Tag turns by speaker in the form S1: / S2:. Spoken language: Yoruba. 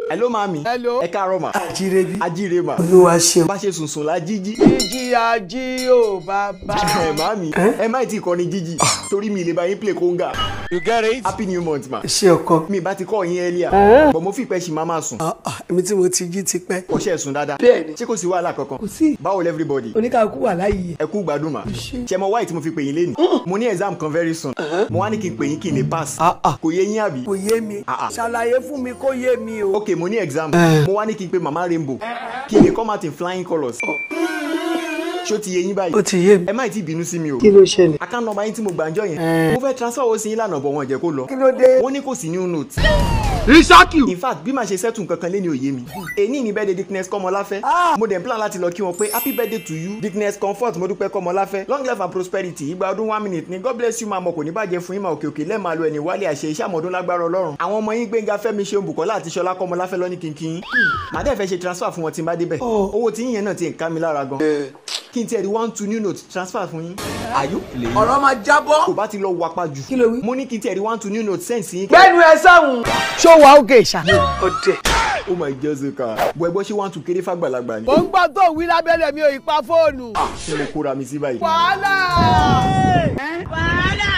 S1: hello mami.
S2: Hello.
S1: ẹ káàárọ̀ mà.
S3: àjíire bí.
S1: ajíire mà.
S3: olúwa ṣeun.
S1: bá ṣe sùn sùn la jíjí.
S2: jíjí ají ò bàbá.
S1: ẹ mami ẹ má tí ì kọ́ ni jíjí torí mi lè bá yín play conga.
S2: you get it.
S1: happy new month ma.
S3: ṣé ọkọ.
S1: mi bá ti kọ́ yín earlier. bọ̀ mo fi pẹ́ ṣì máa máa sùn.
S3: Ah, ah, èmi tí mo ti jí ti pẹ́.
S1: ọṣẹ sùn dáadáa.
S3: Bẹ́ẹ̀ni.
S1: ṣé kò sí wàhálà kankan.
S3: kò sí.
S1: báwo lẹ everybody.
S3: oníkàkú wà láàyè.
S1: ẹ kú gbádùn mà. ṣe mọ wáyé tí mo fi pè yín lénìí. mo ní exam kan very soon. mo wá ní kí n pè yín kí n lè pass. kò yé yín àbí.
S3: kò yé mi.
S1: Ah, ah.
S3: ṣàlàyé fún mi kó yé mi o.
S1: ok mo ní exam. mo wá ní kí n pe mama rainbow. kí n lè come out in flying colours. ṣó ti yé yín báyìí.
S3: ó ti yé mi.
S1: ẹ má tí ì bínú sí mi o.
S3: kí ló ṣẹlẹ̀.
S1: account number yín tí mo gbàǹjọ yẹn.
S3: Eh.
S1: mo fẹ́ transfer owó sí yín lánàá bọ̀ wọn jẹ́ kó lọ.
S3: kí ló dé.
S1: wọ́n ní kò sí new note.
S2: Isaki.
S1: in fact bí màá ṣe settle nǹkan kan lé ní òye mi. èní ní birthday dickness kọ́mọláfẹ́. mo dẹ̀ ń plan láti lọ kí wọn pé happy birthday to you dickness comfort mo dúpẹ́ kọ́mọláfẹ́ long life and prosperity ìgbà ọdún one minute ni god bless you máa mọ̀ kò ní bàjẹ́ fún yín máa òkè òkè lẹ́ẹ̀ma lo ẹni wálé àṣẹ iṣẹ́ àmọ́dún lágbára ọlọ́run. àwọn ọmọ yín gbẹ̀ngà fẹ́mi ṣeun bùkọ́lá àti ṣọlá kọ́mọláfẹ́ lọ́ní kínkín. màá dẹ̀ fẹ́ ṣe transfer fún wọn tí n bá débẹ̀. owó tí yín yẹn náà ti ń ká mi lára gan. kí n tiẹ̀ di one two new note transfer fún yín. are you playing?
S3: ọ̀rọ̀ máa jábọ́.
S1: kò bá ti lọ wapa jù.
S3: Kí ló wí?
S1: mo ní kí n tiẹ̀ di one two new note send sí yín.
S3: gbẹ́nu ẹ sáhùn.
S2: ṣó wa ókè ṣá.
S3: ọ̀dẹ̀.
S1: oh my jessica bọ̀ ẹgbọ́n ṣé one two kéré fàgbàlagbà ni.
S2: mo ń gbọ́ tó wí lábẹ́lẹ̀ mi ò ì pa fóònù.
S1: ṣé mo kóra mi sí báyìí.
S2: wàhálà.
S4: wàhálà